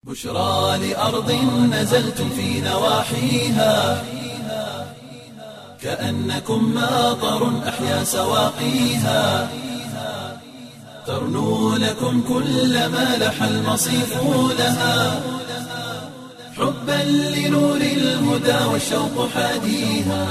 بشرى لأرض نزلتم في نواحيها كأنكم ماطر أحيا سواقيها ترنو لكم كل ما لح المصيف لها حبا لنور الهدى والشوق حاديها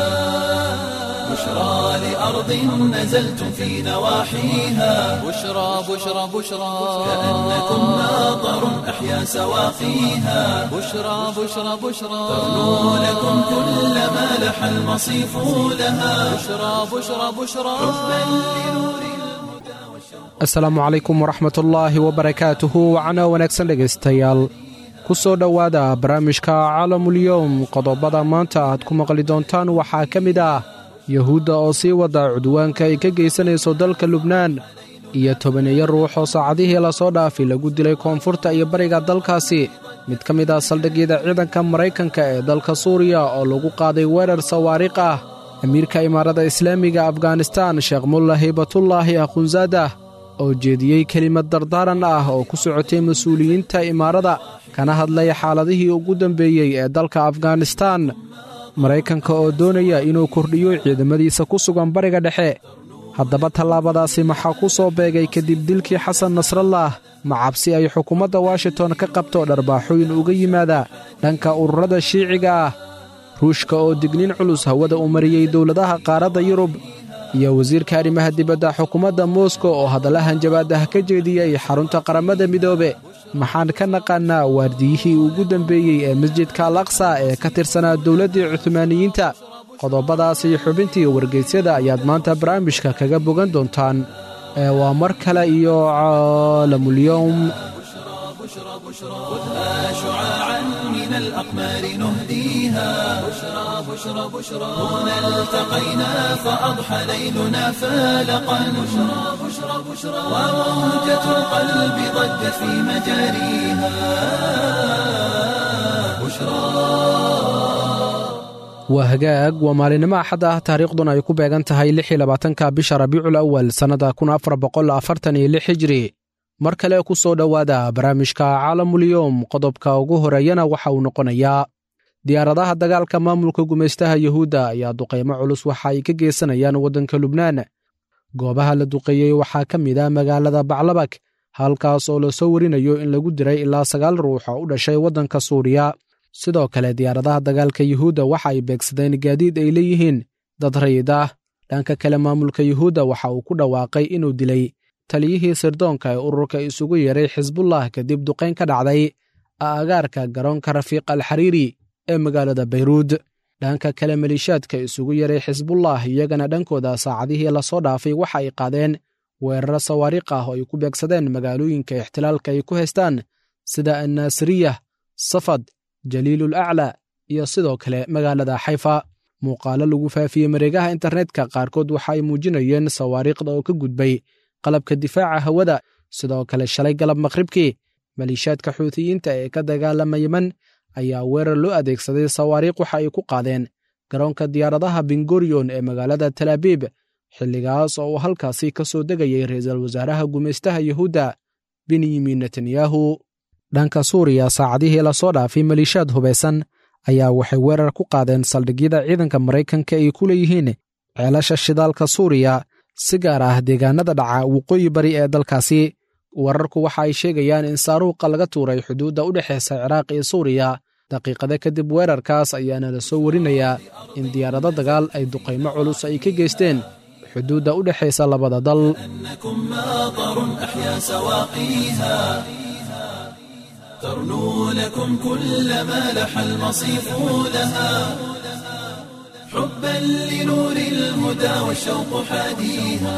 بشرى لأرض نزلتم في نواحيها بشرى بشرى بشرى كأنكم ماطر أحيا سواقيها بشرى بشرى بشرى ترنو لكم كل ما لح المصيف لها بشرى بشرى بشرى حبا لنور asalaamu calaykum waraxmatullaahi wabarakaatuhu wacno wanaagsan dhegaystayaal ku soo dhowaada barnaamijka caalamulyoom qodobada maanta aad ku maqli doontaan waxaa ka mid ah yuhuudda oo sii wada cudwaanka ay ka geysanayso dalka lubnaan iyo tobaneeyo ruux oo saacadihii lasoo dhaafay lagu dilay koonfurta iyo bariga dalkaasi mid ka mid ah saldhigyada ciidanka maraykanka ee dalka suuriya oo lagu qaaday weerar sawaariikh ah amiirka imaarada islaamiga afghanistaan sheekh mulla haybatullaahi akhunzaadah oo jeediyey kelimad dardaaran ah oo ku socotay mas-uuliyiinta imaarada kana hadlay xaaladihii ugu dambeeyey ee dalka afghanistaan maraykanka oo doonaya inuu kordhiyo ciidamadiisa ku sugan bariga dhexe haddaba tallaabadaasi maxaa ku soo beegay kadib dilkii xasan nasrallah ma cabsi ay xukuumadda washington ka qabto dharbaaxooyin uga yimaada dhanka ururada shiiciga ah ruushka oo digniin culus hawada u mariyey dowladaha qaaradda yurub iyo wasiirka arrimaha dibadda xukuumadda moskow oo hadalla jabaadaha ka jeediyey xarunta qaramada midoobe maxaan ka naqaannaa waardiyihii ugu dambeeyey ee masjidka al aqsa ee ka tirsanaa dowladdii cuhmaaniyiinta qodobadaas iyo xubintii wargeysyada ayaad maanta barnaamijka kaga bogan doontaan ee waa mar kale iyo caalamulyoom خذها شعاعا من الأقمار نهديها بشرى بشرى بشرى هنا التقينا فأضحى ليلنا فالقا بشرى بشرى بشرى وموجة القلب ضجت في مجاريها بشرى waa hagaag waa maalinimo axad ah taariikhduna ay ku beegan tahay lix iyo labaatanka bisha rabiicul awal sannada kun afar boqol afartan iyo lix hijri mar kale ku soo dhowaada barnaamijka caalamulyoom qodobka ugu horeeyana waxa uu noqonayaa diyaaradaha dagaalka maamulka gumaystaha yuhuudda ayaa duqaymo culus waxa ay ka geysanayaan waddanka lubnaan goobaha la duqeeyey waxaa ka mid ah magaalada baclabak halkaas oo la soo warinayo in lagu diray ilaa sagaal ruux oo u dhashay waddanka suuriya sidoo kale diyaaradaha dagaalka yuhuudda waxa ay beegsadeen gaadiid ay leeyihiin dad rayid ah dhanka kale maamulka yuhuudda waxa uu ku dhawaaqay inuu dilay taliyihii sirdoonka ee ururka isugu yeeray xisbullah kadib duqayn ka dhacday aagaarka garoonka rafiiq al xariiri ee magaalada bayruud dhanka kale maliishaadka isugu yeeray xisbullah iyagana dhankooda saacadihii lasoo dhaafay waxa ay qaadeen weeraro sawaariikh ah oo ay ku beegsadeen magaalooyinka ixtilaalka ay ku haystaan sida annaasiriyah safad jaliilul aclaa iyo sidoo kale magaalada xayfa muuqaalo lagu faafiyey mareegaha internetka qaarkood waxa ay muujinayeen sawaariikhda oo ka gudbay qalabka difaaca hawada sidoo kale shalay galab maqhribkii maliishaadka xuutiyiinta ee ka dagaalama yeman ayaa weerar loo adeegsaday sawaariikh waxa ay ku qaadeen garoonka diyaaradaha bingoriyon ee magaalada talaabiib xilligaas oo uu halkaasi ka soo degayay ra'iisul wasaaraha gumaystaha yuhuudda benyamin netanyahu dhanka suuriya saacadihii lasoo dhaafay maliishaad hubaysan ayaa waxay weerar ku qaadeen saldhigyada ciidanka maraykanka ay ku leeyihiin ceelasha shidaalka suuriya si gaar ah deegaanada dhaca waqooyi bari ee dalkaasi wararku waxa ay sheegayaan in saaruuqa laga tuuray xuduudda u dhexaysa ciraaq iyo suuriya daqiiqada kadib weerarkaas ayaana la soo warinayaa in diyaarado dagaal ay duqaymo culus ay ka geysteen xuduudda u dhexaysa labada dal إنكم ماطر أحيا سواقيها ترنو لكم كل ما لح المصيف لها حبا لنور الهدى والشوق حاديها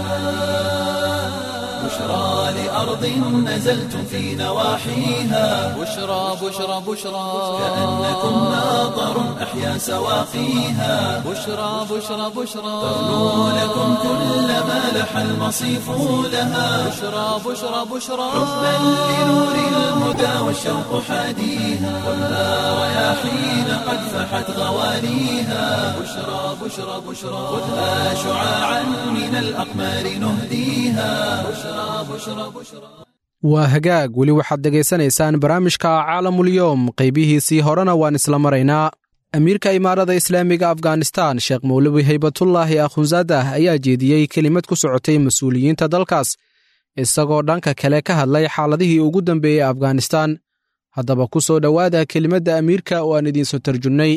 بشرى لأرض نزلتم في نواحيها بشرى بشرى بشرى كأنكم ماطر أحيا سواقيها بشرى بشرى بشرى ترنو لكم كل ما لح المصيف لها بشرى بشرى بشرى حبا لنور الهدى والشوق حاديها خذها رياحين قد فحت غواليها بشرى بشرى بشرى خذها شعاعا من الأقمار نهديها بشرى بشرى بشرى waa hagaag weli waxaad dhegaysanaysaan barnaamijka caalamulyoom qaybihiisii horena waan isla maraynaa amiirka imaarada islaamiga afghanistan sheekh mowlawi haybatullaahi akhunsadah ayaa jeediyey kelimad ku socotay mas-uuliyiinta dalkaas isagoo dhanka kale ka hadlay xaaladihii ugu dambeeyey afghanistan haddaba ku soo dhowaada kelimadda amiirka oo aan idiinsoo tarjunnay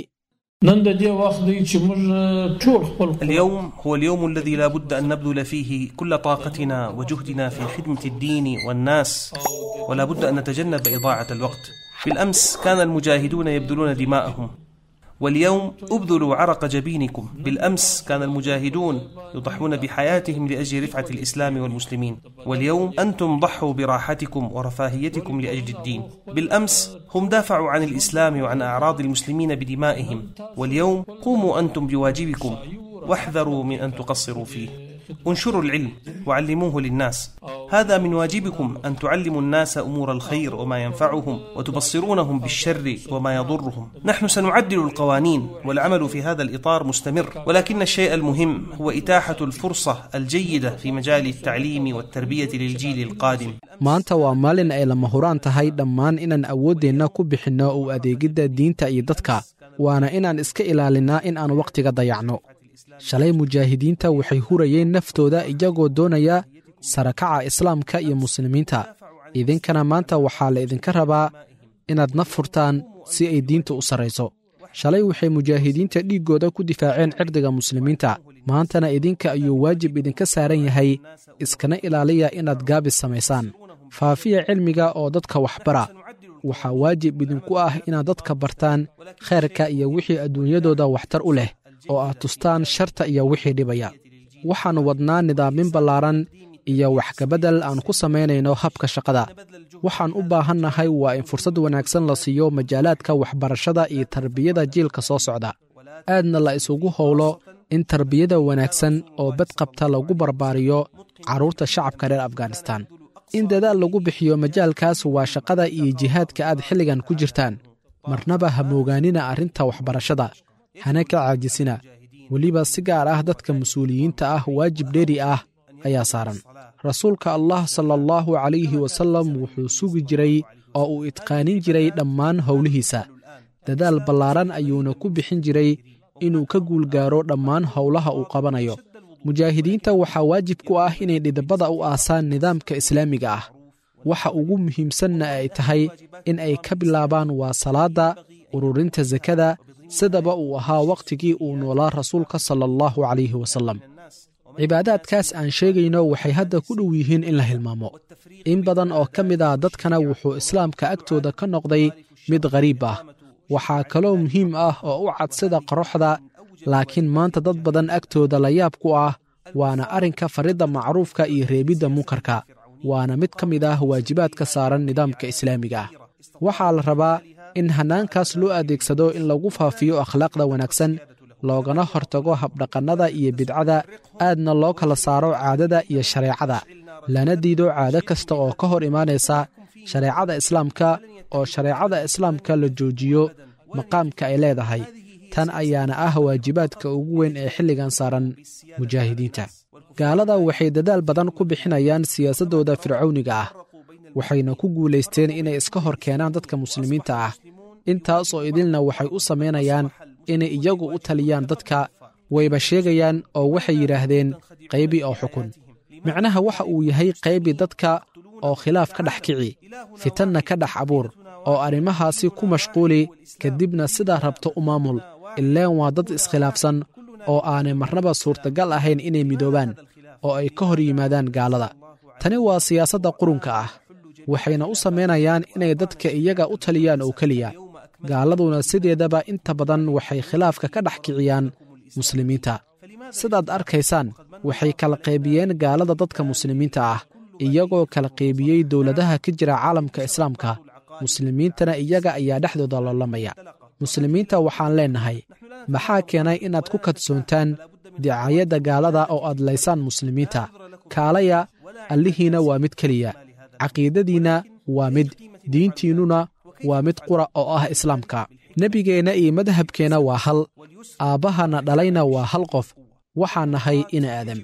اليوم هو اليوم الذي لا بد أن نبذل فيه كل طاقتنا وجهدنا في خدمة الدين والناس ولا بد أن نتجنب إضاعة الوقت بالأمس كان المجاهدون يبذلون دماءهم واليوم ابذلوا عرق جبينكم بالامس كان المجاهدون يضحون بحياتهم لاجل رفعه الاسلام والمسلمين واليوم انتم ضحوا براحتكم ورفاهيتكم لاجل الدين بالامس هم دافعوا عن الاسلام وعن اعراض المسلمين بدمائهم واليوم قوموا انتم بواجبكم واحذروا من ان تقصروا فيه انشروا العلم وعلموه للناس هذا من واجبكم ان تعلموا الناس امور الخير وما ينفعهم وتبصرونهم بالشر وما يضرهم نحن سنعدل القوانين والعمل في هذا الاطار مستمر ولكن الشيء المهم هو اتاحه الفرصه الجيده في مجال التعليم والتربيه للجيل القادم maanta waa maalin ay lama huraan tahay dhammaan inaan awooddeenna ku bixinno u adeegidda diinta iyo dadka waana inaan iska ilaalinnaa in aan wakhtiga dayacno shalay mujaahidiinta waxay hurayeen naftooda iyagoo doonaya sarakaca islaamka iyo muslimiinta idinkana maanta waxaa la idinka rabaa inaad naf furtaan si ay diinta u sarrayso shalay waxay mujaahidiinta dhiiggooda ku difaaceen cirdiga muslimiinta maantana idinka ayuu waajib idinka saaran yahay iskana ilaaliya inaad gaabis samaysaan faafiya cilmiga oo dadka waxbara waxaa waajib idinku ah inaad dadka bartaan khayrka iyo wixii adduunyadooda waxtar u leh oo aad tustaan sharta iyo wixii dhibaya waxaannu wadnaa nidaamin ballaaran iyo waxkabeddel aan ku samaynayno habka shaqada waxaan u baahannahay waa in fursad wanaagsan la siiyo majaalaadka waxbarashada iyo tarbiyada jiilka soo socda aadna la isugu howlo in tarbiyada wanaagsan oo badqabta lagu barbaariyo carruurta shacabka reer afghanistan in dadaal lagu bixiyo majaalkaas waa shaqada iyo jihaadka aad xilligan ku jirtaan marnaba ha moogaanina arrinta waxbarashada hana ka caajisina weliba si gaar ah dadka mas-uuliyiinta ah waajib dheeri ah ayaa saaran rasuulka allah sala allahu calayhi wasallam wuxuu sugi jiray oo uu idqaanin jiray dhammaan howlihiisa dadaal ballaaran ayuuna ku bixin jiray inuu ka guulgaaro dhammaan howlaha uu qabanayo mujaahidiinta waxaa waajib ku ah inay dhidibada u aasaan nidaamka islaamiga ah waxa ugu muhiimsanna ay tahay in ay ka bilaabaan waa salaadda ururinta sakada sidaba uu ahaa wakhtigii uu noolaa rasuulka sala allahu calayhi wasallam cibaadaadkaas aan sheegayno waxay hadda ku dhow yihiin in la hilmaamo in badan oo ka mid ah dadkana wuxuu islaamka agtooda ka noqday mid khariib ah waxaa kaloo muhiim ah oo u cad sida qoroxda laakiin maanta dad badan agtooda la yaab ku ah waana arrinka faridda macruufka iyo reebidda munkarka waana mid ka mid ah waajibaadka saaran nidaamka islaamiga ah waxaa la rabaa in hannaankaas loo adeegsado in lagu faafiyo akhlaaqda wanaagsan loogana hortago habdhaqannada iyo bidcada aadna loo kala saaro caadada iyo shareecada lana diido caado kasta oo ka hor imaanaysa shareecada islaamka oo shareecada islaamka la joojiyo maqaamka ay leedahay tan ayaana ah waajibaadka ugu weyn ee xilligan saaran mujaahidiinta gaalada waxay dadaal badan ku bixinayaan siyaasaddooda fircowniga ah waxayna ku guulaysteen inay iska hor keenaan dadka muslimiinta ah intaasoo idilna waxay u samaynayaan inay iyagu u taliyaan dadka wayba sheegayaan oo waxay yidhaahdeen qaybi oo xukun micnaha waxa uu yahay qaybi dadka oo khilaaf ka dhex kici fitanna ka dhex abuur oo arrimahaasi ku mashquuli kadibna sidaa rabto u maamul ileen waa dad iskhilaafsan oo aanay marnaba suurtagal ahayn inay midoobaan oo ay ka hor yimaadaan gaalada tani waa siyaasadda qurunka ah waxayna u samaynayaan inay dadka iyaga u taliyaan oo keliya gaaladuna sideedaba inta badan waxay khilaafka ka dhex kiciyaan muslimiinta sidaad arkaysaan waxay kala qaybiyeen gaalada dadka muslimiinta ah iyagoo kala qaybiyey dowladaha ka jira caalamka islaamka muslimiintana iyaga ayaa dhexdooda loolamaya muslimiinta waxaan leennahay maxaa keenay inaad ku kadsoontaan dicaayadda gaalada oo aad laysaan muslimiinta kaalaya allihiina waa mid keliya caqiidadiinna waa mid diintiinnuna waa mid qura oo ah islaamka nebigeenna iyo madhabkeenna waa hal aabbahana dhalayna waa hal qof waxaan nahay ina aadam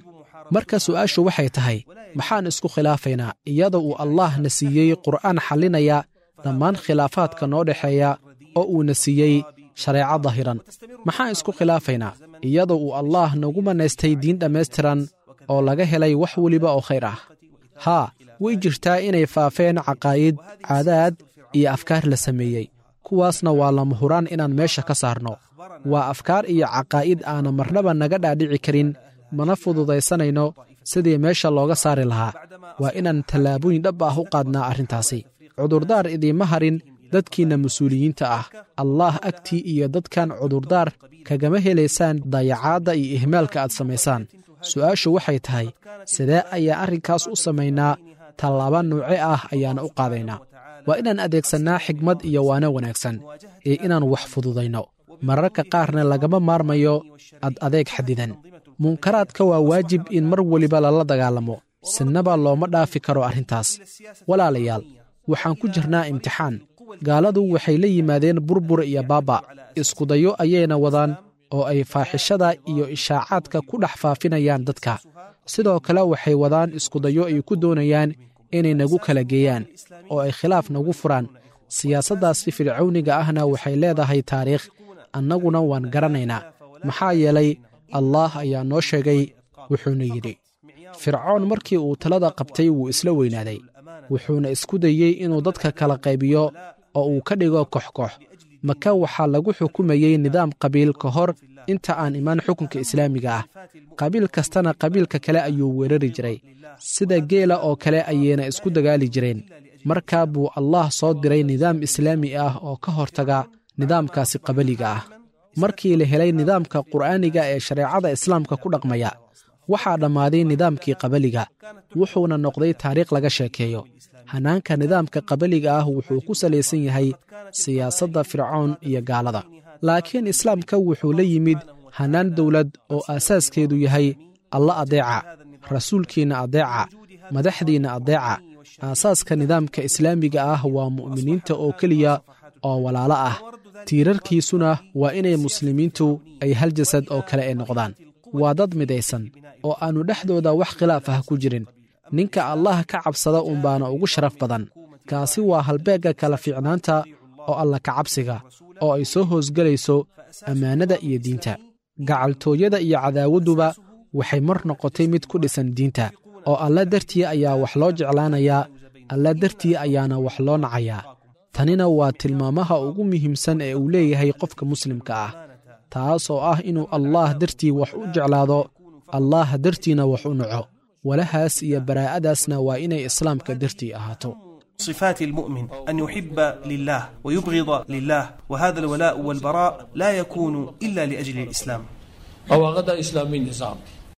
marka su'aashu waxay tahay maxaan isku khilaafaynaa iyada uu allaah na siiyey qur'aan xallinaya dhammaan khilaafaadka noo dhexeeya oo uuna siiyey shareeco dahiran maxaan isku khilaafaynaa iyada uu allaah nagu manaystay diin dhammaystiran oo laga helay wax weliba oo khayr ah haa way jirtaa inay faafeen caqaa'id caadaad iyo afkaar la sameeyey kuwaasna waa lama huraan inaan meesha ka saarno waa afkaar iyo caqaa'id aana marnaba naga dhaadhici karin mana fududaysanayno sidii meesha looga saari lahaa waa inaan tallaabooyin dhab ah u qaadnaa arrintaasi cudurdaar idiima harin dadkiinna mas-uuliyiinta ah allaah agtii iyo dadkan cudurdaar kagama helaysaan dayacaadda iyo ihmaalka aad samaysaan su'aashu waxay tahay sidee ayaa arrinkaas u samaynaa tallaaba nuuce ah ayaana u qaadaynaa waa inaan adeegsannaa xigmad iyo waana wanaagsan ee inaan wax fududayno mararka qaarna lagama maarmayo ad adeeg xadidan munkaraadka waa waajib in mar weliba lala dagaalamo sinnaba looma dhaafi karo arrintaas walaalayaal waxaan ku jirnaa imtixaan gaaladu waxay la yimaadeen burbur iyo baaba iskudayo ayayna wadaan oo ay faaxishada iyo ishaacaadka ku dhex faafinayaan dadka sidoo kale waxay wadaan iskudayo ay ku doonayaan inay nagu kala geeyaan oo ay khilaaf nagu furaan siyaasaddaasi fircawniga ahna waxay leedahay taariikh annaguna waan garanaynaa maxaa yeelay allaah ayaa noo sheegay wuxuuna yidhi fircoon markii uu talada qabtay wuu isla weynaaday wuxuuna isku dayey inuu dadka kala qaybiyo oo uu ka dhigo koxkox maka waxaa lagu xukumayey nidaam qabiil ka hor inta aan imaan xukunka islaamiga ah qabiil kastana qabiilka kale ayuu weerari jiray sida geela oo kale ayayna isku dagaali jireen markaa buu allaah soo diray nidaam islaami ah oo ka hortaga nidaamkaasi qabaliga ah markii la helay nidaamka qur'aaniga ee shareecada islaamka ku dhaqmaya waxaa dhammaaday nidaamkii qabaliga wuxuuna noqday taariikh laga sheekeeyo hannaanka nidaamka qabaliga ah wuxuu ku salaysan yahay siyaasadda fircoon iyo gaalada laakiin islaamka wuxuu la yimid hannaan dowlad oo aasaaskeedu yahay alla adeeca rasuulkiinna adeeca madaxdiinna adeeca aasaaska nidaamka islaamiga ah waa mu'miniinta oo keliya oo walaalo ah tiirarkiisuna waa inay muslimiintu ay hal jasad oo kale ay noqdaan waa dad midaysan oo aannu dhexdooda wax khilaaf ah ku jirin ninka allah ka cabsada unbaana ugu sharaf badan kaasi waa halbeegga kala fiicnaanta oo alla ka cabsiga oo ay soo hoosgelayso ammaanada iyo diinta gacaltooyada iyo cadaawadduba waxay mar noqotay mid ku dhisan diinta oo alla dartii ayaa wax loo jeclaanayaa alla dartii ayaana wax loo nacayaa tanina waa tilmaamaha ugu muhiimsan ee uu leeyahay qofka muslimka ah taas oo ah inuu allaah dartii wax u jeclaado allaah dartiina wax u naco walahaas iyo baraa'adaasna waa inay islaamka dartii ahaato صفات المؤمن أن يحب لله ويبغض لله وهذا الولاء والبراء لا يكون إلا لأجل الإسلام أو غدا إسلامي نظام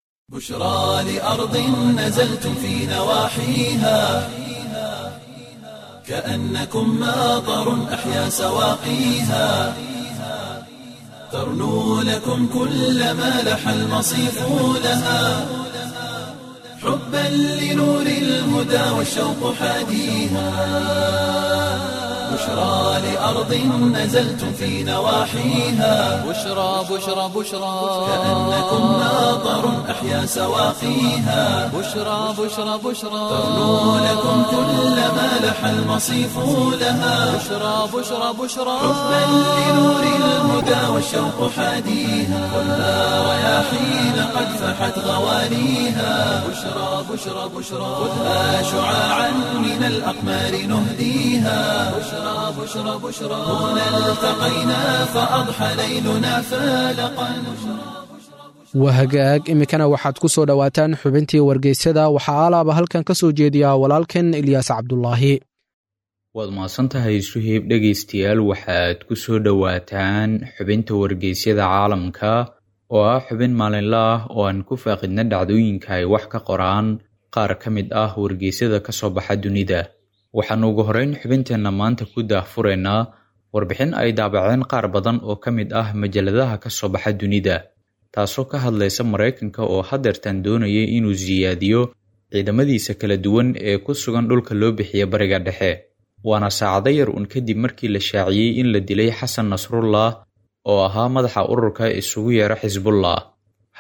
بشرى لأرض نزلتم في نواحيها كأنكم ماطر أحيا سواقيها ترنو لكم كل ما لح المصيف لها حبا لنور الهدى والشوق حاديها بشرى لأرض نزلتم في نواحيها بشرى بشرى بشرى كأنكم ماطر أحيا سواقيها بشرى بشرى بشرى ترنو لكم كل ما لح المصيف لها بشرى بشرى بشرى حبا لنور الهدى والشوق حاديها كلها رياحين قد فحت غوانيها بشرى بشرى بشرى خذها شعاعا من الأقمار نهديها بشرى بشرى بشرى هنا التقينا فأضحى ليلنا فالقا waa hagaag iminkana waxaad ku soo dhowaataan xubintii wargeysyada waxaa alaaba halkan ka soo jeediyaa walaalkan ilyaas cabdulaahi waad mahadsantahay suhiib dhegaystayaal waxaad ku soo dhowaataan xubinta wargeysyada caalamka oo ah xubin maalinle ah oo aan ku faaqidna dhacdooyinka ay wax ka qoraan qaar ka mid ah wargeysyada ka soo baxa dunida waxaannu ugu horrayn xubinteenna maanta ku daahfuraynaa warbixin ay daabaceen qaar badan oo ka mid ah majalladaha ka soo baxa dunida taasoo ka hadlaysa maraykanka oo hadeertan doonaya inuu siyaadiyo ciidamadiisa kala duwan ee ku sugan dhulka loo bixiya bariga dhexe waana saacado yar un kadib markii la shaaciyey in la dilay xasan nasrullah oo ahaa madaxa ururka isugu yeera xisbullah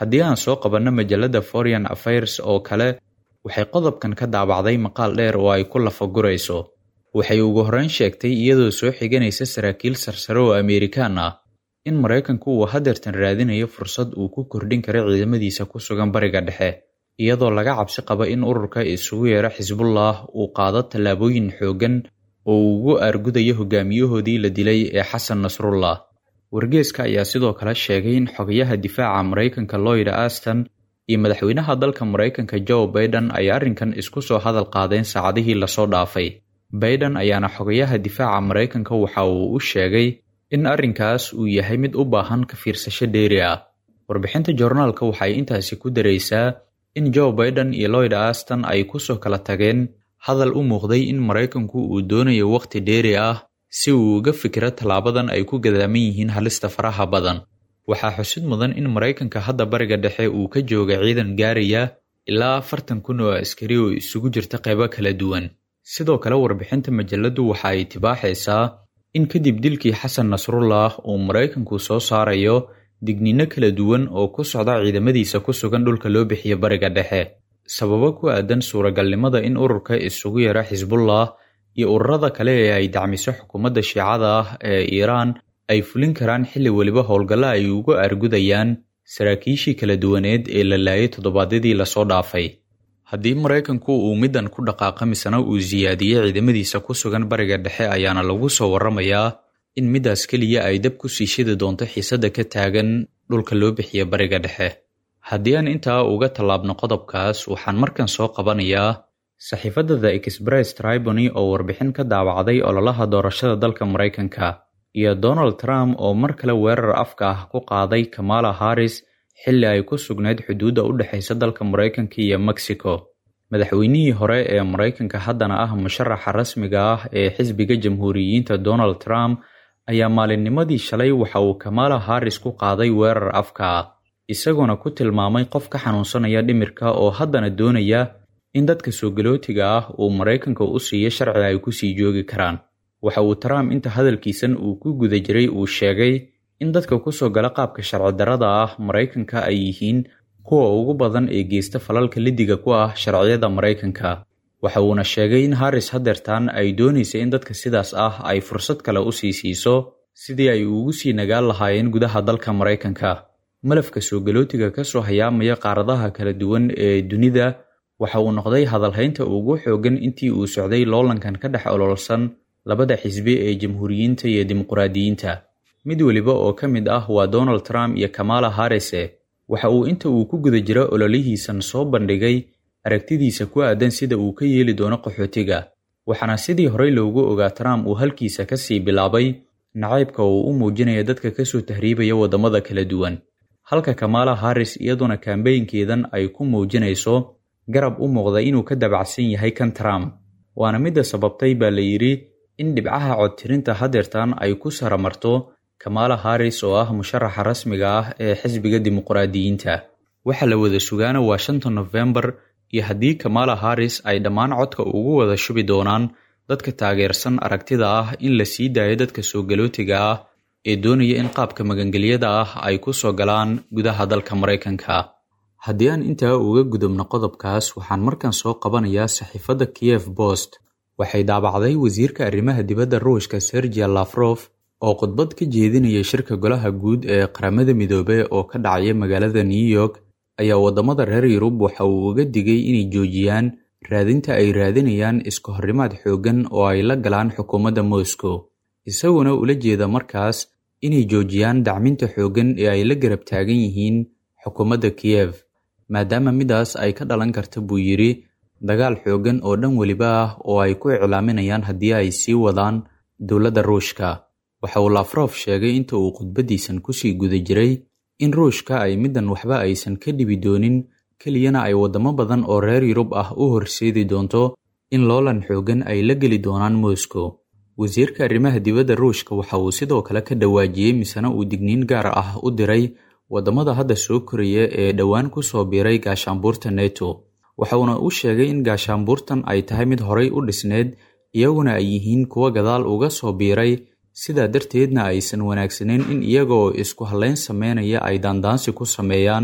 haddii aan soo qabanno majalada foreign affairs oo kale waxay qodobkan ka daabacday maqaal dheer oo ay ku lafagurayso waxay ugu horreyn sheegtay iyadoo soo xiganaysa saraakiil sarsare oo ameerikaan ah in maraykanku uu hadeertan raadinayo fursad uu ku kordhin karo ciidamadiisa ku sugan bariga dhexe iyadoo laga cabsi qaba in ururka isugu yeero xisbullah uu qaado tallaabooyin xooggan oo uu ugu aargudayo hogaamiyahoodii la dilay ee xasan nasrullah wargeeska ayaa sidoo kale sheegay in xogayaha difaaca maraykanka lloyd aston iyo madaxweynaha dalka maraykanka joe baiden ay arrinkan isku soo hadal qaadeen saacadihii lasoo dhaafay baiden ayaana xogayaha difaaca maraykanka waxa uu u sheegay in arrinkaas uu yahay mid u baahan ka fiirsasho dheeri ah warbixinta joornaalka waxay intaasi ku daraysaa in joe baiden iyo lloyd aston ay kusoo kala tageen hadal u muuqday in maraykanku uu doonayo wakhti dheeri ah si uu uga fikiro tallaabadan ay ku gadaaman yihiin halista faraha badan waxaa xusid mudan in maraykanka hadda bariga dhexe uu ka jooga ciidan gaaraya ilaa afartan kun oo askari oo isugu jirta qaybo kala duwan sidoo kale warbixinta majaladu waxa ay tibaaxaysaa in kadib dilkii xasan nasrullah uu maraykanku soo saarayo digniino kala duwan oo ku socda ciidamadiisa ku sugan dhulka loo bixiyo bariga dhexe sababo ku aadan suuragalnimada in ururka isugu yara xisbullah iyo ururada kale ee ay dacmiso xukuumadda shiicada ah ee iiraan ay fulin karaan xilli weliba howlgalla ay ugu argudayaan saraakiishii kala duwaneed ee la laayay toddobaadyadii lasoo dhaafay haddii maraykanku uu middan ku dhaqaaqa misena uu siyaadiyey ciidamadiisa ku sugan bariga dhexe ayaana lagu soo warramayaa in middaas keliya ay dab ku sii shidi doonto xiisadda ka taagan dhulka loo bixiya bariga dhexe haddii aan intaa uga tallaabno qodobkaas waxaan markan soo qabanayaa saxiifadda the express tribony oo warbixin ka daawacday ololaha doorashada dalka maraykanka iyo donald trump oo mar kale weerar afka ah ku qaaday kamala harris xilli ay ku sugnayd xuduudda u dhexaysa dalka maraykanka iyo mexico madaxweynihii hore ee maraykanka haddana ah musharaxa rasmiga ah ee xisbiga jamhuuriyiinta donald trump ayaa maalinnimadii shalay waxa uu kamala harris ku qaaday weerar afka ah isagoona ku tilmaamay qof ka xanuunsanaya dhimirka oo haddana doonaya in dadka soo galootiga ah uu maraykanka u siiyo sharci ay ku sii joogi karaan waxa uu trump inta hadalkiisan uu ku guda jiray uu sheegay in dadka kusoo gala qaabka sharci darrada ah maraykanka ay yihiin kuwa ugu badan ee geysta falalka lidiga ku ah sharciyada maraykanka waxa uuna sheegay in harris hadeertan ay doonaysa in dadka sidaas ah ay fursad kale u sii siiso sidii ay ugu sii nagaan lahaayeen gudaha dalka maraykanka malafka soo galootiga ka soo hayaamaya qaaradaha kala duwan ee dunida waxa uu noqday hadalhaynta ugu xooggan intii uu socday loolankan ka dhex ololsan labada xisbi ee jamhuuriyiinta iyo dimuqraadiyiinta mid weliba oo ka mid ah waa donald trump iyo kamala harrise waxa uu inta uu ku guda jiro ololihiisan soo bandhigay aragtidiisa ku aadan sida uu ka yeeli doono qaxootiga waxaana sidii horey loogu ogaa trump uu halkiisa ka sii bilaabay nacaybka uu u muujinaya dadka kasoo tahriibaya waddamada kala duwan halka kamala harris iyaduna kambeynkeedan ay ku muujinayso garab u muuqda inuu ka dabacsan yahay kan trump waana midda sababtay baa la yidhi in dhibcaha codtirinta hadeertan ay ku saramarto kamala harris oo ah musharaxa rasmiga ah ee xisbiga dimuqraadiyiinta waxa la wada sugaana waa shanta nofembar iyo haddii kamala harris ay dhammaan codka ugu wada shubi doonaan dadka taageersan aragtida ah in la sii daayo dadka soo galootiga ah ee doonaya in qaabka magangelyada ah ay ku soo galaan gudaha dalka maraykanka haddii aan intaa uga gudubno qodobkaas waxaan markan soo qabanayaa saxiifadda kiev bost waxay daabacday wasiirka arrimaha dibadda ruushka sergia lafrof oo khudbad ka jeedinaya shirka golaha guud ee qaramada midoobe oo ka dhacaya magaalada new york ayaa waddamada reer yurub waxa uu uga digay inay joojiyaan raadinta ay raadinayaan iska horrimaad xooggan oo ay la galaan xukuumadda moscow isaguna ula jeeda markaas inay joojiyaan dacminta xooggan ee ay la garab taagan yihiin xukuumadda kiyev maadaama midaas ay ka dhalan karta buu yidhi dagaal xooggan oo dhan weliba ah oo ay ku iclaaminayaan haddii ay sii wadaan dowladda ruushka waxa uu lafrof sheegay inta uu khudbaddiisan kusii guda jiray in ruushka ay middan waxba aysan ka dhibi doonin keliyana ay waddamo badan oo reer yurub ah u horseedi doonto in loolan xooggan ay la geli doonaan moscow wasiirka arrimaha dibadda ruushka waxa uu sidoo kale ka dhawaajiyey misena uu digniin gaar ah u diray waddamada hadda soo koraya ee dhowaan ku soo biiray gaashaanbuurta neto waxauna u sheegay in gaashaanbuurtan ay tahay mid horay u dhisneed iyaguna ay yihiin kuwa gadaal uga soo biiray sidaa darteedna aysan wanaagsanayn in iyaga oo isku hallayn sameynaya ay daandaansi ku sameeyaan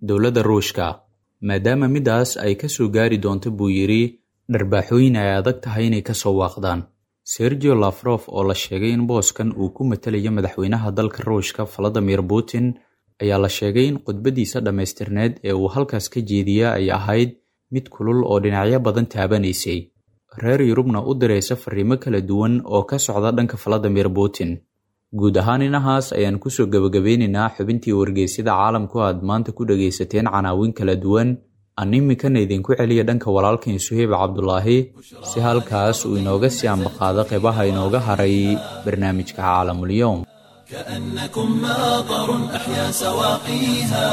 dowladda ruushka maadaama middaas ay ka soo gaari doonto buu yidhi dharbaaxooyin ay adag tahay inay ka soo waaqdaan sergio lafrof oo la sheegay in booskan uu ku matalayo madaxweynaha dalka ruushka valadimir putin ayaa la sheegay in khudbaddiisa dhammaystirneed ee uu halkaas ka jeediya ay ahayd mid kulul oo dhinacyo badan taabanaysay reer yurubna u diraysa fariimo kala duwan oo ka socda dhanka valadimir putin guud ahaan inahaas ayaan kusoo gebagabeynaynaa xubintii wargeysyada caalamku aad maanta ku dhagaysateen canaawin kala duwan aan iminkana idinku celiya dhanka walaalkan suheyb cabdulaahi si halkaas uu inooga sii ambaqaado qeybaha inooga haray barnaamijka caalamulyoom كأنكم ماطر أحيا سواقيها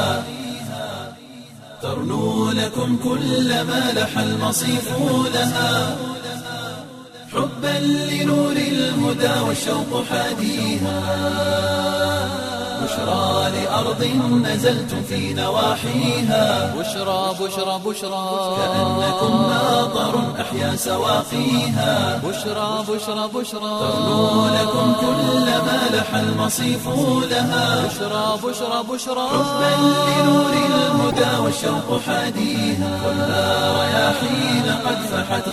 ترنو لكم كل ما لح المصيف لها حبا لنور الهدى والشوق حاديها بشرى لأرض نزلتم في نواحيها بشرى بشرى بشرى كأنكم ماطر أحيا سواقيها بشرى بشرى بشرى ترنو لكم كل ما لح المصيف لها بشرى بشرى بشرى حبا لنور الهدى والشوق حاديها كلها رياحين قد فحت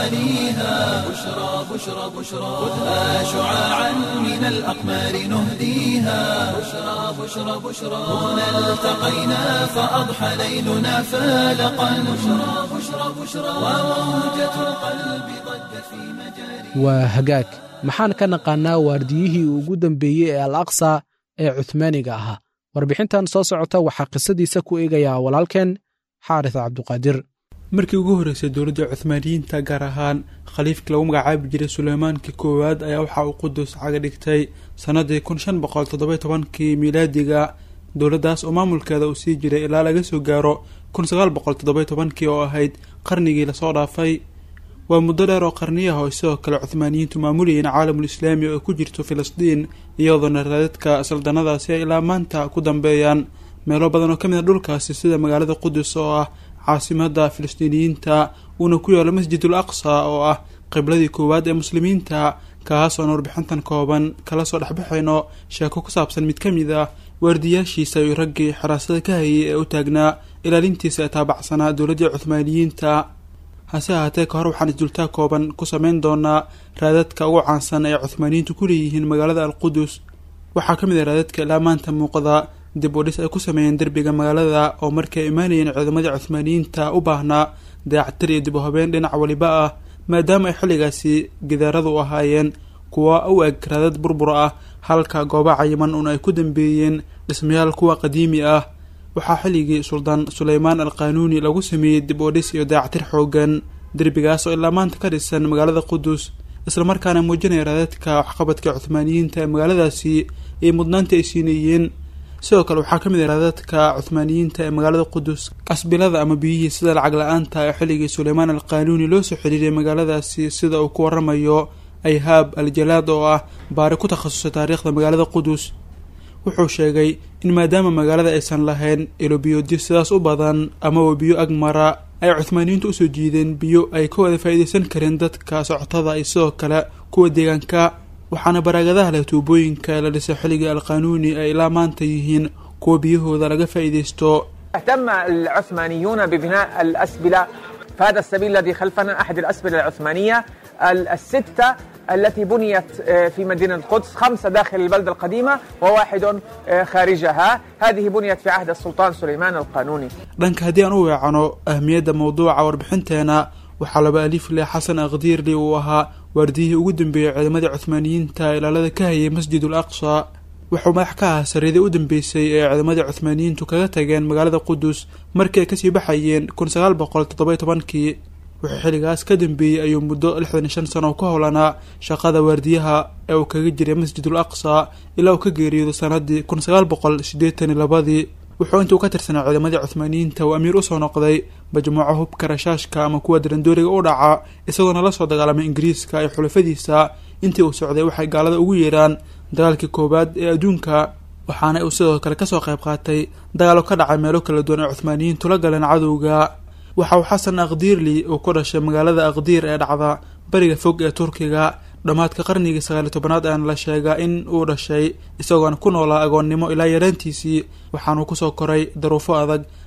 غواليها بشرى بشرى بشرى خذها شعاعا من الأقمار نهديها بشرى بشرى بشرى هنا التقينا فأضحى ليلنا فالقا بشرى بشرى بشرى وموجة القلب ضجت في مجاري waa hagaag maxaan ka naqaannaa waardiyihii ugu dambeeyey ee al aqsa ee cuthmaaniga ahaa warbixintan soo socota waxaa qisadiisa ku eegayaa walaalkeen xaaris cabduqaadir markii ugu horreysay dowladda cuthmaaniyiinta gaar ahaan khaliifkii lagu magacaabi jiray suleymaanka koowaad ayaa waxa uu qudus caga dhigtay sannadii kun shan boqol toddoby tobankii miilaadiga dowladdaas oo maamulkeeda uu sii jiray ilaa laga soo gaaro kun sagaal boqol toddoby tobankii oo ahayd qarnigii lasoo dhaafay waa muddo dheer oo qarniyaha oo sidoo kale cuthmaaniyiintu maamulayeen caalamul islaami oo ay ku jirto filistiin iyadoona raadadka saldanadaasi ay ilaa maanta ku dambeeyaan meelo badan oo ka mid a dhulkaasi sida magaalada qudus oo ah caasimada filistiiniyiinta uuna ku yaalo masjidul aqsa oo ah qibladii koowaad ee muslimiinta kaas oon warbixintan kooban kala soo dhexbaxayno sheeko ku saabsan mid ka mid ah waardiyaashiisa iyo raggii xiraasada ka hayay ee u taagnaa ilaalintiisa ee taabacsanaa dowladdii cuthmaaniyiinta hase ahaatee ka hor waxaan isdultaa kooban ku sameyn doonaa raadadka ugu caansan ee cuthmaaniyiintu ku leeyihiin magaalada alqudus waxaa ka mid ah raadadka ilaa maanta muuqda dib u dhis ay ku sameeyeen derbiga magaalada oo markii ay imaanayeen ciidamadii cuthmaaniyiinta u baahnaa dayactir iyo dib u habeen dhinac waliba ah maadaama ay xilligaasi gidaaradu u ahaayeen kuwa u eg raadad burbur ah halka gooba cayiman un ay ku dambeeyeen dhismayaal kuwa qadiimi ah waxaa xilligii suldaan suleymaan al qaanuuni lagu sameeyey dib u dhis iyo dayactir xoogan derbigaas oo ilaa maanta ka dhisan magaalada qudus islamarkaana muujinaya raadadka waxqabadka cuthmaaniyiinta ee magaaladaasi iyo mudnaanta ay siinayeen sidoo kale waxaa ka mid ah raadadka cuthmaaniyiinta ee magaalada qudus qasbilada ama biyihii sida lacag la-aanta ee xilligii suleymaan al qaanuuni loo soo xiriiray magaaladaasi sida uu ku waramayo ayhaab al jalaad oo ah baari ku takhasusay taariikhda magaalada qudus wuxuu sheegay in maadaama magaalada aysan lahayn ilobiyoodyo sidaas u badan amaba biyo agmara ay cuthmaaniyiintu usoo jiideen biyo ay ka wada faa'iidaysan kareen dadka socotada iyo sidoo kale kuwa deegaanka waxaana baraagadaha leh tuubooyinka la dhisay xilligii alqaanuuni ay ilaa maanta yihiin kuwa biyahooda laga faa'iidaysto اهتم العثمانيون ببناء الأسبلة فهذا السبيل الذي خلفنا أحد الأسبلة العثمانية ال- الستة التي بنيت آه، في مدينة القدس خمسة داخل البلدة القديمة وواحد آه، خارجها هذه بنيت في عهد السلطان سليمان القانوني dhanka haddii aan u weecano ahmiyadda mowduuca warbixinteena waxaa laba alif leh xasan aqdiirli uu ahaa waardiyihii ugu dambeeyey ciidamadii cuthmaaniyiinta ilaalada ka hayay masjidul aqsa wuxuu madax ka ahaa sariidii u dambeysay ee ciidamadii cuthmaaniyiintu kaga tageen magaalada qudus markii ay kasii baxayeen kun sagaal boqol toddoby tobankii wuxuu xilligaas ka dambeeyey ayuu muddo lixdan iyo shan sano ku howlanaa shaqada waardiyaha ee uu kaga jiray masjidul aqsa ilaa uu ka geeriyoodo sanadii kun sagaal boqol siddeetan iyo labadii wuxuu intuu ka tirsanaa ciidamadii cuthmaaniyiinta uu amiir usoo noqday majmuuco hubka rashaashka ama kuwa darandooriga u dhaca isagoona la soo dagaalamay ingiriiska iyo xulafadiisa intii uu socday waxay gaalada ugu yeeraan dagaalkii koowaad ee adduunka waxaana uu sidoo kale kasoo qayb qaatay dagaalo ka dhacay meelo kala duwan ee cuthmaaniyiintu la galeen cadowga waxa uu xasan aqdiirli uu ku dhashay magaalada aqdiir ee dhacda bariga fog ee turkiga dhammaadka qarnigii sagaaliyo tobanaad ayaana la sheegaa in uu dhashay isagoona ku noolaa agoonnimo ilaa yaraantiisii waxaanuu kusoo koray daruufo adag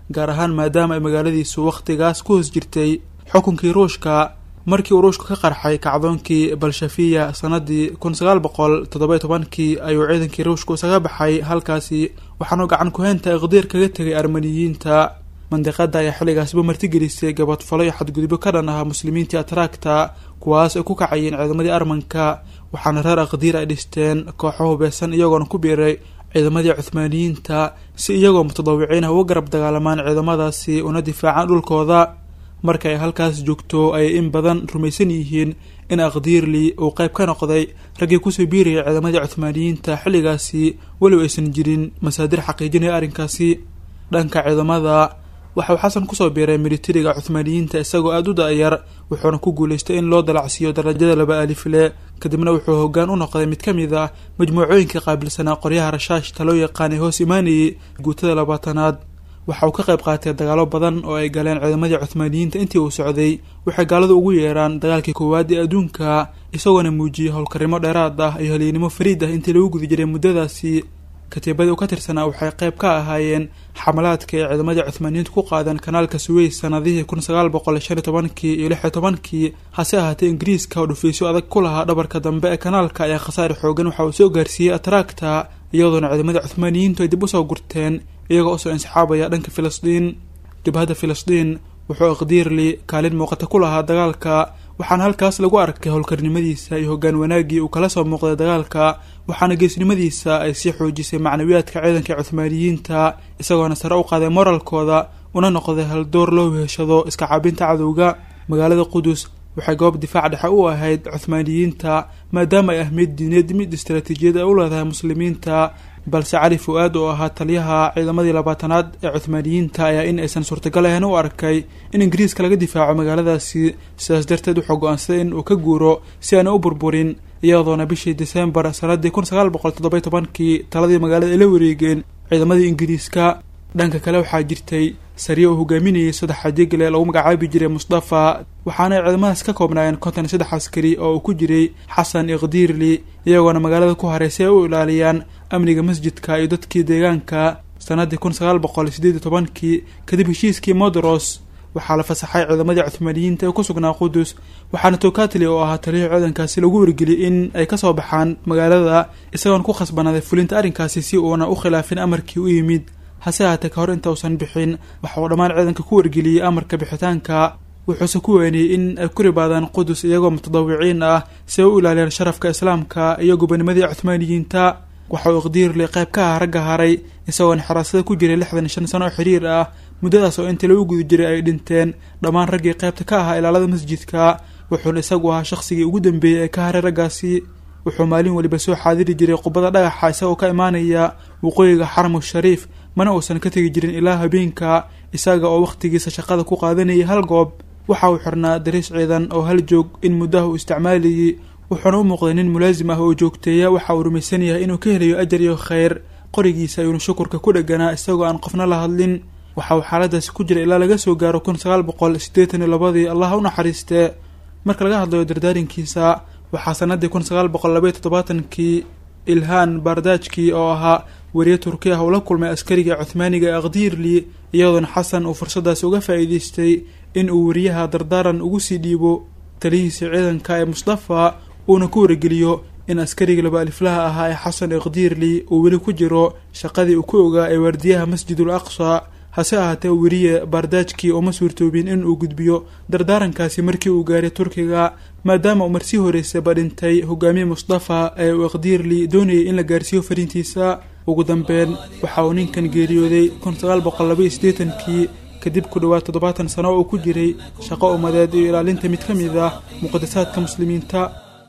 gaar ahaan maadaama ay magaaladiisu wakhtigaas ku hoos jirtay xukunkii ruushka markii uu ruushku ka qarxay kacdoonkii balshafiya sanadii kun sagaal boqol toddoba tobankii ayuu ciidankii ruushku isaga baxay halkaasi waxaanu gacan ku-heynta iqdiir kaga tegay armaniyiinta mandiqada ayaa xilligaasba martigelisay gabadfalo iyo xadgudubyo ka dhan ahaa muslimiintii atraagta kuwaas ay ku kacayeen ciidamadii armanka waxaana reer aqdiir ay dhisteen kooxo hubaysan iyagoona ku biiray ciidamadii cuhmaaniyiinta si iyagoo mutadawiciin ah uga garab dagaalamaan ciidamadaasi una difaacaan dhulkooda marka ay halkaas joogto ayay in badan rumaysan yihiin in aqdiirli uu qayb ka noqday raggii kusoo biirayay ciidamadii cuhmaaniyiinta xilligaasi weliba aysan jirin masaadir xaqiijinaya arrinkaasi dhanka ciidamada waxa uu xasan kusoo biiray militariga cuhmaaniyiinta isagoo aada u da-yar wuxuuna ku guulaystay in loo dalacsiiyo darajada laba alifle kadibna wuxuu hoggaan u noqday mid ka mid ah majmuucooyinka qaabilsanaa qoryaha rashaashta loo yaqaanay hoos imaanayay guutada labaatanaad waxa uu ka qayb qaatay dagaalo badan oo ay galeen ciidamadii cuhmaaniyiinta intii uu socday waxay gaaladu ugu yeeraan dagaalkii koowaad ee adduunka isagoona muujiyey howlkarnimo dheeraad ah iyo haliynimo fariid ah intii lagu guda jiray muddadaasi katiibadii u ka tirsanaa waxay qayb ka ahaayeen xamalaadka ay ciidamadii cuhmaaniyiintu ku qaadeen kanaalka suweys sanadihii kun sagaal boqol shan iyo tobankii iyo lix iyo tobankii hase ahaatee ingiriiska oo dhufiisyo adag ku lahaa dhabarka dambe ee kanaalka ayaa khasaari xoogan waxa uu soo gaarsiiyey atraagta iyadoona ciidamadii cuhmaaniyiintu ay dib usoo gurteen iyagoo usoo insixaabaya dhanka filistiin jabhadda filistiin wuxuu iqdiirli kaalin muuqata ku lahaa dagaalka waxaana halkaas lagu arkay howlkarnimadiisa iyo hoggaan wanaaggii uu kala soo muuqday dagaalka waxaana geesnimadiisa ay sii xoojisay macnawiyaadka ciidanka cuhmaaniyiinta isagoona sare u qaaday moralkooda una noqday haldoor loo weheshado iska caabinta cadowga magaalada qudus waxay goob difaac dhexe u ahayd cuhmaaniyiinta maadaama ay ahmiyad diineed mid istaraatiijiyad ay u leedahay muslimiinta balse cali fu-aad oo ahaa taliyaha ciidamadii labaatanaad ee cuhmaaniyiinta ayaa in aysan suurtagal ahayn u arkay in ingiriiska laga difaaco magaaladaasi sidaas darteed wuxuu go-aansaday in uu ka guuro si aana u burburin iyadoona bishii desembar sanadii kun sagaal boqol toddoba tobankii taladii magaalada ay la wareegeen ciidamadii ingiriiska dhanka kale waxaa jirtay sariya uu hogaaminayay saddex xadigle lagu magacaabi jiray mustafa waxaana ay ciidamadaas ka koobnaayeen konton iyo saddex askari oo uu ku jiray xasan iqdiirli iyagoona magaalada ku haray si ay u ilaaliyaan amniga masjidka iyo dadkii deegaanka sanadii kun sagaal boqol sideed iyo tobankii kadib heshiiskii modros waxaa la fasaxay ciidamadii cuhmaaniyiinta ee ku sugnaa qudus waxaana tokatli oo ahaa taliya ciidankaasi lagu wargeliyay in ay kasoo baxaan magaalada isagoona ku khasbanaaday fulinta arrinkaasi si uuna u khilaafin amarkii u yimid hase ahaatee ka hor inta uusan bixin waxa uu dhammaan ciidanka ku wargeliyey amarka bixitaanka wuxuuse ku weeniyey in ay ku ribaadaan qudus iyagoo mutadawiciin ah si ay u ilaaliyaan sharafka islaamka iyo gobanimadii cuhmaaniyiinta waxa uu iqdiirli qayb ka ah ragga haray isagoona xiraasada ku jiray lixdan shan sano oo xiriir ah muddadaas oo intii lagu guda jiray ay dhinteen dhammaan raggii qaybta ka ahaa ilaalada masjidka wuxuuna isagu ahaa shaqsigii ugu dambeeyey ee ka haray raggaasi wuxuu maalin weliba soo xaadiri jiray qubada dhagaxa isagoo ka imaanaya waqooyiga xaramu shariif mana uusan ka tegi jirin ilaa habeenka isaga oo wakhtigiisa shaqada ku qaadanayay hal goob waxa uu xirnaa dariis ciidan oo hal joog in muddaha uu isticmaalayay wuxuuna u muuqday nin mulaasim ah oo joogteeya waxa uu rumaysan yahay inuu ka helayo ajar iyo khayr qorigiisa ayuuna shukurka ku dheganaa isagoo aan qofna la hadlin waxa uu xaaladaasi ku jira ilaa laga soo gaaro kun sagaal boqol siddeetan iyo labadii allah u naxariistee marka laga hadlayo dardaarinkiisa waxaa sanadii kun sagaal boqol labaiyo toddobaatankii ilhaan bardajki oo ahaa weriye turki ah uu la kulmay askariga cuhmaaniga ee aqdiirli iyadoona xasan uu fursadaasi uga faa'iideystay in uu weriyaha dardaaran ugu sii dhiibo talihiisa ciidanka ee mustafa uuna ku wargeliyo in askariga laba aliflaha ahaa ee xasan iqdiirli uu weli ku jiro shaqadii uu ku ogaa ee waardiyaha masjidul aqsa hase ahaatee weriye bardajki uma suurtoobin in uu gudbiyo dardaarankaasi markii uu gaaray turkiga maadaama uu marsii horeysaba dhintay hogaamiye mustafa ee uu iqdiirli doonayay in la gaarsiiyo fariintiisa ugu dambeyn waxa uu ninkan geeriyooday kun sagaal boqol labaiyo siddeetankii kadib ku dhowaad toddobaatan sano oo uu ku jiray shaqo ummadeed iyo ilaalinta mid ka mid ah muqadasaadka muslimiinta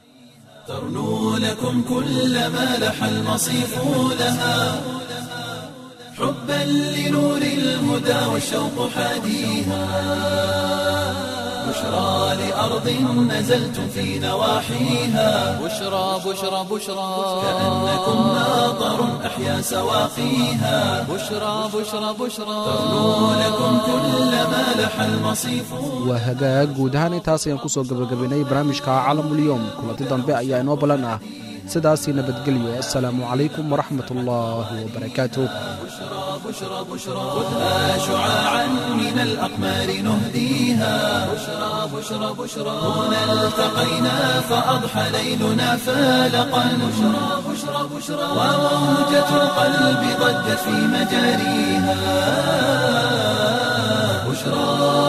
ترنو لكم كل ما لح المصيف لها حبا لنور الهدى والشوق حاديها بشرى لأرض نزلتم في نواحيها بشرى بشرى بشرى كأنكم ماطر أحيا سواقيها بشرى بشرى بشرى ترنو لكم كل ما لح المصيف waa hagaag guud ahaan intaas ayaan kusoo gabagabaynay barnaamijka caalamulyoom kulanti dambe ayaa inoo ballan ah sidaasii nabadgelyo assalaamu calaykum waraxmat ullaahi wabarakaatuh خذها شعاعا من الأقمار نهديها بشرى بشرى بشرى هنا التقينا فأضحى ليلنا فالقا بشرى بشرى بشرى وموجة القلب ضجت في مجاريها بشرى